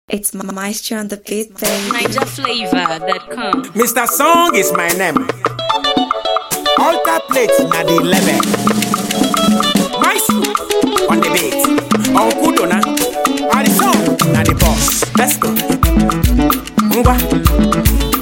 It's Maestro on the beat, baby. NigerFlavor.com. Mr. Song is my name. Alter plate na the level. Maestro on the beat. Uncle Dona. And the song na the boss. Let's go. Ngwa.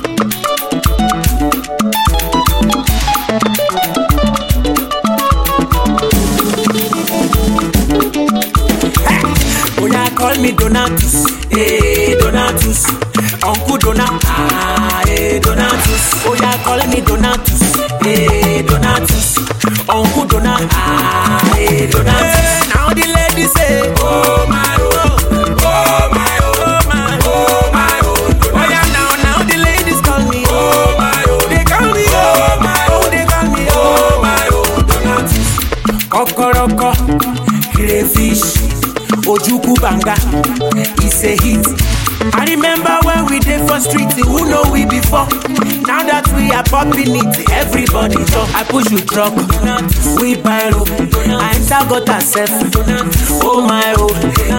Hey, Oya call me Donatus, eh Donatus, Uncle Dona, ah eh Donatus. Oya call me Donatus, eh Donatus, Uncle Dona, ah eh Donatus. now the ladies say, oh my oh, oh my oh my oh my oh. Oya now now the ladies call me, oh my oh, they call me oh my oh, they call me oh my oh Donatus. Kokoroko, crayfish, Ojuku Banga, it's a hit. I remember when we did for street, who know we before? Now that we are popping it, everybody talk. I push you truck, we buy low. I enter got herself. Oh my oh,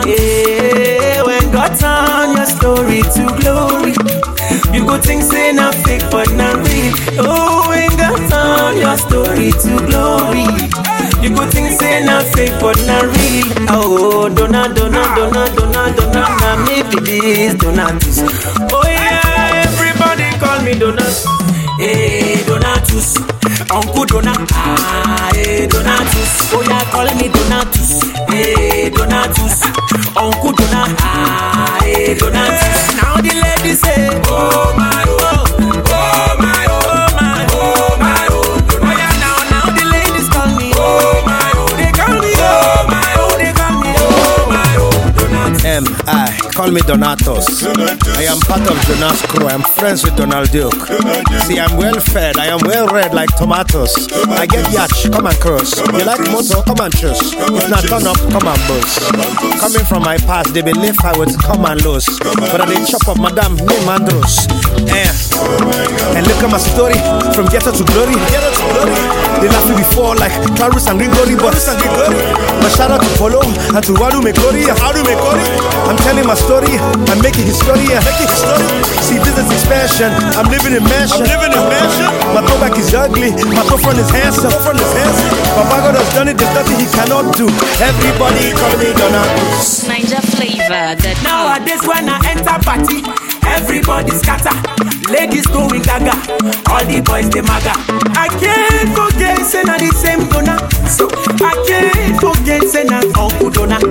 yeah. When God turn your story to glory, you go think say not fake but not real. Oh, when God turn your story to glory. You go think say na fake but na real. Oh, dona dona dona dona dona na me be this donatus. Oh yeah, everybody call me donatus. Hey donatus, Uncle Dona. Ah, hey donatus. Oh yeah, call me donatus. Hey donatus, Uncle Dona. Ah, hey donatus. Now the ladies say, Oh my oh, oh my oh my oh my oh. Oh yeah, now now the ladies call me. Oh my oh, they call me. Oh my oh, they call me. Oh my oh, donatus. M. I. Call me Donatos. I am part of Jonas crew. I'm friends with Donald Duke. See, I'm well fed. I am well read like tomatoes. I get yacht, come and cross. You like motor, come and choose. If not turn up, come and boost. Coming from my past, they believe I would come and lose. But I did chop up Madame name Andros. Eh. And look at my story from ghetto to glory. Ghetto to glory. They laughed me before like Clarus and Grigori, but but shout out to Polo and to Wadu Mekori. Wadu Mekori. I'm telling my story. I'm making history. Making history. See, business expansion. I'm living in mansion. I'm living in mansion. My throwback is ugly. My front is handsome. front is handsome. Papa God has done it. There's nothing he cannot do. Everybody call me Donatus. NigerFlavor.com. Nowadays when I enter party, everybody scatter. Ladies going gaga, all the boys they maga. I can't forget say na the same dona. So I can't forget say na Uncle Dona.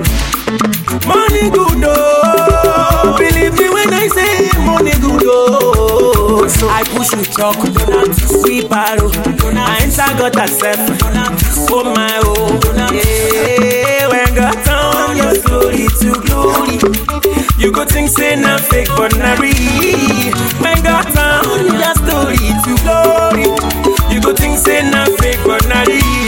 Money good oh, believe me when I say money good oh. So I push you talk, we borrow. I enter got herself. Oh my oh, yeah. When God turn your story to glory, you go think say na fake but na real. When God turn your story to glory, you go think say na fake but na real.